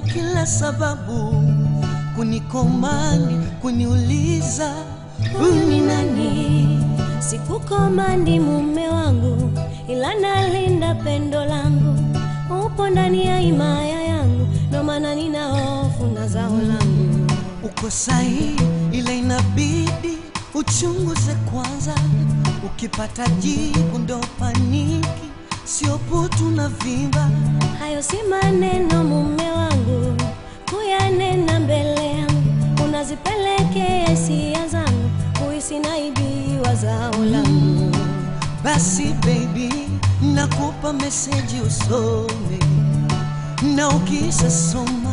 kila sababu kunikomandi, kuniuliza Mimi nani? Sikukomandi mume wangu, ila nalinda pendo langu. Upo ndani ya himaya yangu, ndo maana nina hofu na zao langu. uko sahihi, ila inabidi uchunguze kwanza. Ukipata jibu ndo paniki, sio putu na vimba. Hayo si maneno mume wangu, kuyanena mbele yangu, unazipelekea hisia zangu, kuhisi naibiwa zao langu. Basi baby, nakupa meseji usome, na ukishasoma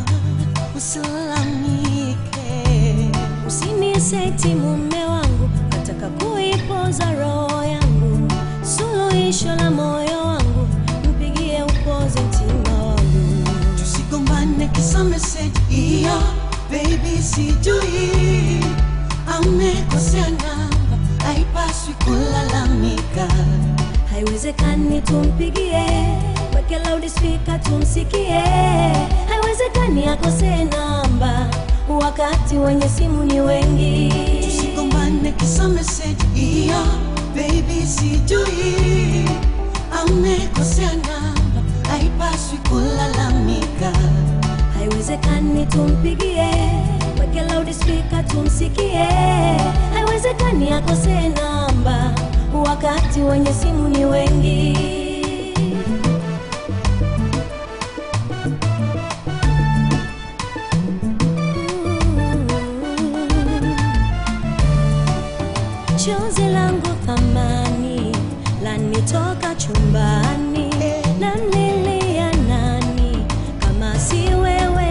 usilalamike. Usiniseti mume wangu, nataka kuipoza roho yangu, suluhisho la moyo wangu, mpigie upoze mtima wangu. Tusigombane kisa meseji hiyo, baby, sijui amekosea namba, haipaswi kulalamika. Haiwezekani tumpigie, weke loudspeaker tumsikie. Haiwezekani akose namba, wakati wenye simu ni wengi. Tusigombane kisa meseji hiyo, baby, sijui amekosea namba, haipaswi kulalamika. Haiwezekani tumpigie, weke loudspeaker tumsikie. Haiwezekani akose namba, wakati wenye simu ni wengi. Chozi langu thamani lanitoka chumbani, namlilia nani kama si wewe?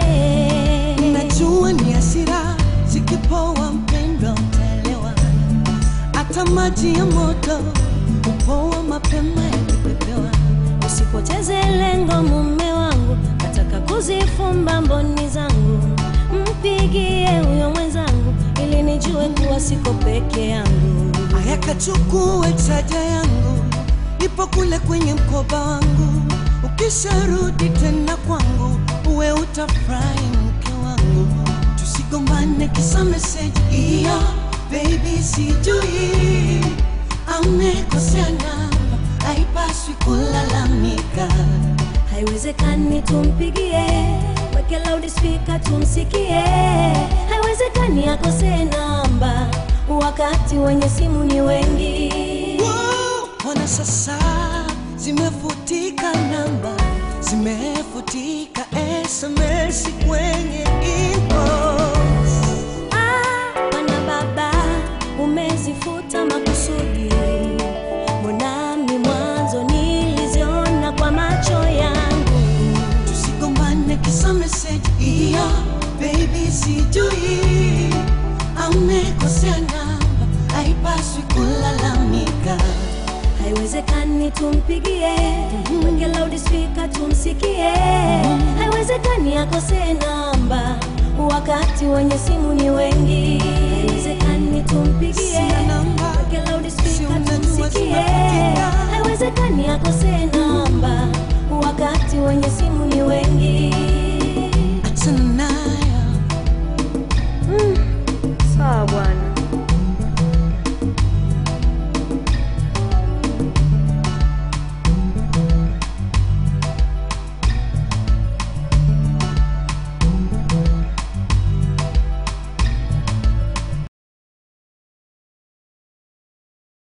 Najua ni hasira zikipoa, mpendwa, utaelewa. Hata maji ya moto upoa mapema yakipepewa. Usipoteze lengo mume wangu, nataka kuzifumba mboni zangu, mpigie huyo mwenzangu ili nijue kuwa siko peke yangu. Aya, kachukue chaja yangu, ipo kule kwenye mkoba wangu. Ukisharudi tena kwangu, uwe utafurahi mke wangu. Tusigombane kisa meseji hiyo, baby, sijui amekosea namba, haipaswi kulalamika. Haiwezekani tumpigie, weke loudspeaker tumsikie. Haiwezekani akose namba, wakati wenye simu ni wengi. Wow, Ona sasa zimefutika namba, zimefutika SMS kwenye inbox. Ah, Bwana baba, umezifuta makusudi. Mbonami mwanzo niliziona kwa macho yangu. Tusigombane kisa meseji hiyo, baby, sijui amekosea namba, haipaswi kulalamika. Haiwezekani tumpigie, weke loudspeaker tumsikie. Haiwezekani akose namba, wakati wenye simu ni wengi. Haiwezekani tumpigie, Sina namba, weke si loudspeaker unajua tumsikie. tunapitia. Haiwezekani akose namba